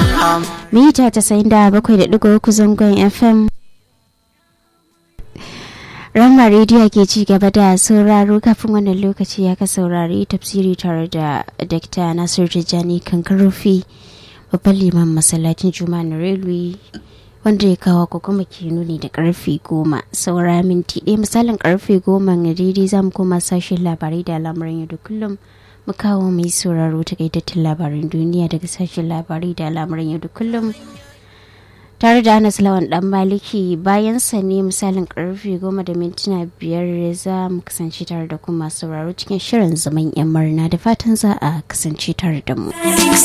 mita tasa'in da bakwai da ɗigo uku zangon fm Rama rediyo ke ci gaba da sauraro kafin wannan lokaci ya ka saurari tafsiri tare da Dr. Nasir Tijjani Kankarofi babban liman masallacin Juma'a na Railway wanda ya kawo ko kuma ke nuni da karfe goma saura minti ɗaya misalin karfe goma na daidai za mu koma sashen labarai da al'amuran yau da kullum mu kawo mai sauraro takaitattun labaran duniya daga sashen labarai da al'amuran yau da kullum tare da anas lawan dan maliki bayan sa ne misalin karfe goma da mintuna biyar za mu kasance tare da kuma sauraro cikin shirin zaman yan murna da fatan za a kasance tare da mu